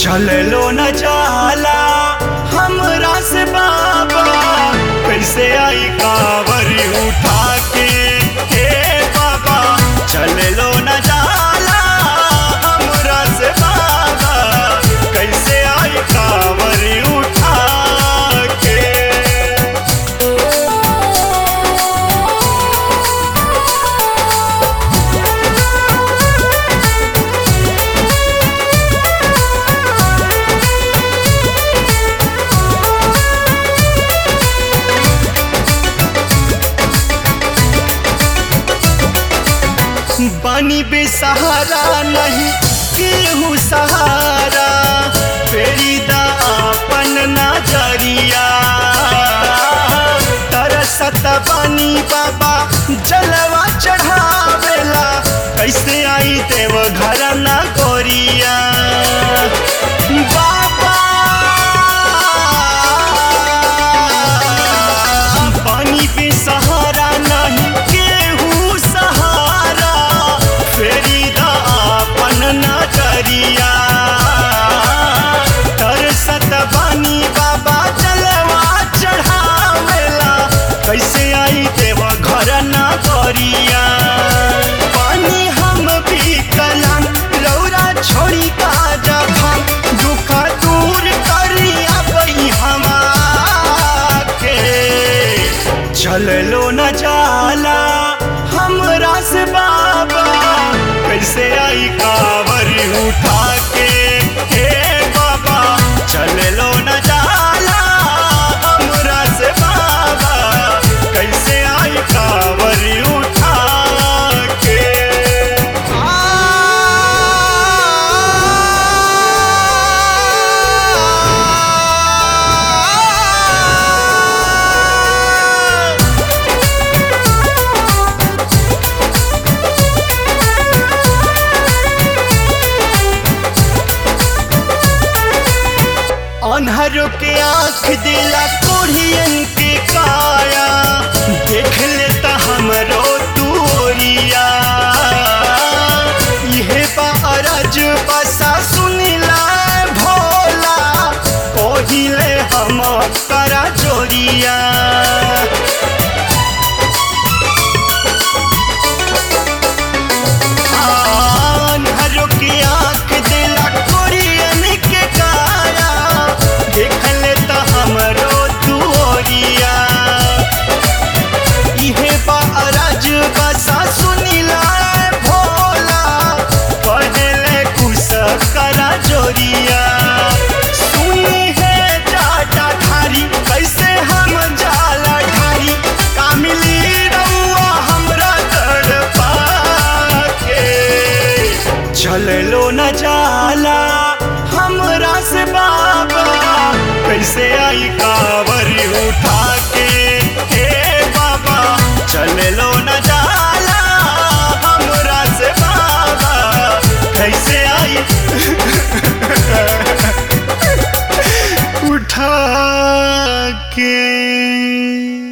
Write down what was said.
चललो न जाला हमरा से बाबा कैसे आई कावरी उठा के हे बाबा चललो न जाला हमरा से बाबा कैसे आई कावरी उठा के बानी बेसहारा नहीं केहू सहारा फेरी दा अपन नजरिया तरसत बानी बाबा जलवा चढ़ावेला कैसे आई देव घर न गोरिया बाबा पानी पे सहारा नहीं केहू सहारा फेरी दा अपन नजरिया तरसत बानी बाबा जलवा चढ़ावेला कैसे आई देव घर न करिया पानी हम भी कलाम लौरा छोड़ी का जखम दुख दूर करिया बई के चललो न जाला हमरा से बाबा कैसे आई कावर उठा के हे बाबा चललो न जाला हमरा से बाबा कैसे आई कावर उठा के अनहरों के आंख दिला कोढ़ियन के काया देख लेता हमरो तोरिया यह बारज बसा सुनिला भोला कोहिले हम करा चोरिया अनहरों की आंख दिला कोढ़ियन के काया देख लेता हमरो तोरिया इहे बारज बसा सुनिला भोला पहले कुछ करा जोरिया सुनी है जाटा ठारी कैसे हम जाला ठारी कामिली रउआ हमरा तड़पा के चललो न जाला हमरा से बाबा कैसे आई कावरी उठा के हे बाबा चललो न जाला हमरा से बाबा कैसे आई उठा के